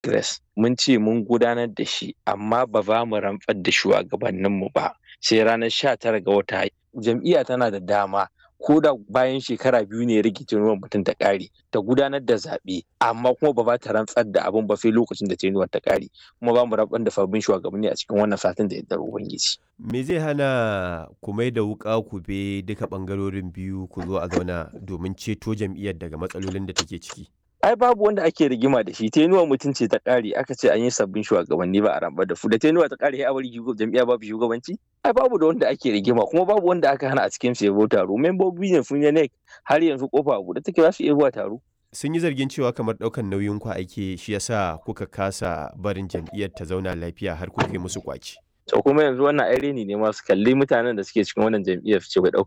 Grace mun ce mun gudanar da shi amma ba za mu rantsar da shugabanninmu ba sai ranar 19 ga wata jam'iyya tana da dama ko da bayan shekara biyu ne rage ruwan mutum ta ƙare ta gudanar da zaɓe amma kuma ba za ta rantsar da abin ba sai lokacin da tenuwar ta ƙare kuma ba mu rantsar da sabbin shugabanni a cikin wannan satin da yardar ubangiji. Me zai hana ku mai da wuƙa ku be duka ɓangarorin biyu ku zo a zauna domin ceto jam'iyyar daga matsalolin da take ciki? ai babu wanda ake rigima da shi tenuwa mutum ce ta ƙare aka ce an yi sabbin shugabanni ba a rambar da su da tenuwa ta ƙare a bari jam'iyya babu shugabanci ai babu da wanda ake rigima kuma babu wanda aka hana a cikin su yabo taro membobi ne sun yi har yanzu kofa a buɗe take za su iya zuwa taro sun yi zargin cewa kamar ɗaukan nauyin ku ake shi yasa kuka kasa barin jam'iyyar ta zauna lafiya har kuka yi musu kwaci to kuma yanzu wannan ai reni ne ma su kalli mutanen da suke cikin wannan jam'iyyar su ce bai